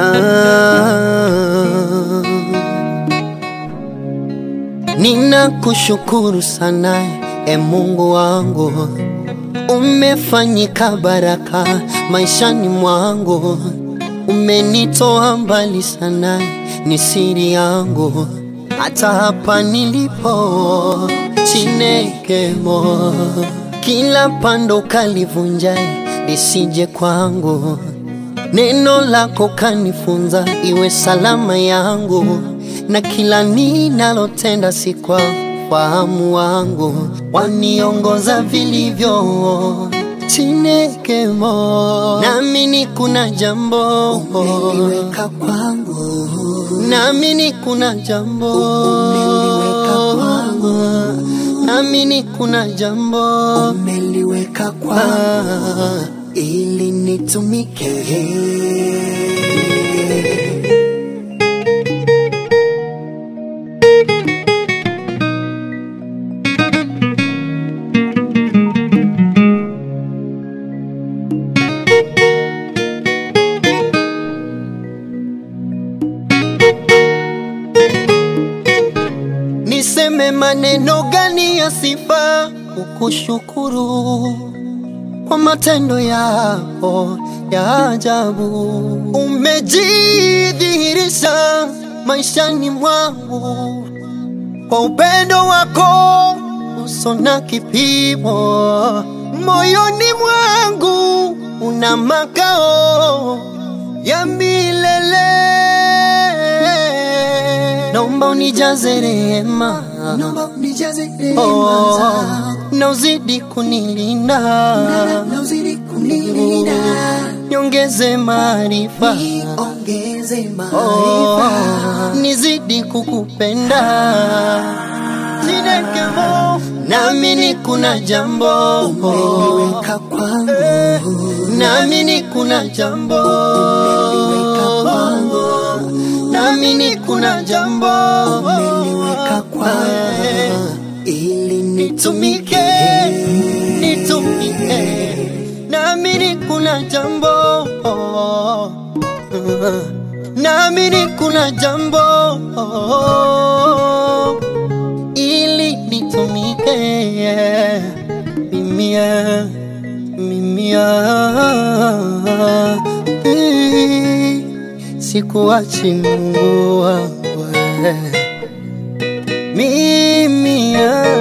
Ninakushukuru sana e Mungu wangu, umefanyika baraka maishani mwangu, umenitoa mbali sana, ni siri yangu hata hapa nilipo Chinekemo, kila pando kalivunja lisije kwangu, neno lako kanifunza iwe salama yangu, na kila ninalotenda si kwa fahamu wangu, waniongoza vilivyo Chinekemo, naamini kuna jambo umeliweka kwangu, naamini kuna jambo umeliweka kwangu, naamini kuna jambo umeliweka kwangu Ah, ili nitumike. niseme maneno gani ya sifa kukushukuru kwa matendo yako ya ajabu. Umejidhihirisha maishani mwangu kwa upendo wako uso na kipimo, moyoni mwangu una makao ya milele. Naomba unijaze rehema, Naomba unijaze rehema oh, zako, na uzidi kunilinda, na uzidi kunilinda, niongeze maarifa, niongeze oh, maarifa. nizidi kukupenda. Chinekemo, naamini kuna jambo, Umeliweka kwangu, naamini kuna jambo, umeliweka kwangu, naamini kuna jambo, umeliweka kwangu ili nitumike, nitumike. nitumike, naamini kuna jambo, naamini kuna jambo ili nitumike, mimia mimia, sikuachi Mungu wangu wewe. mimi ah,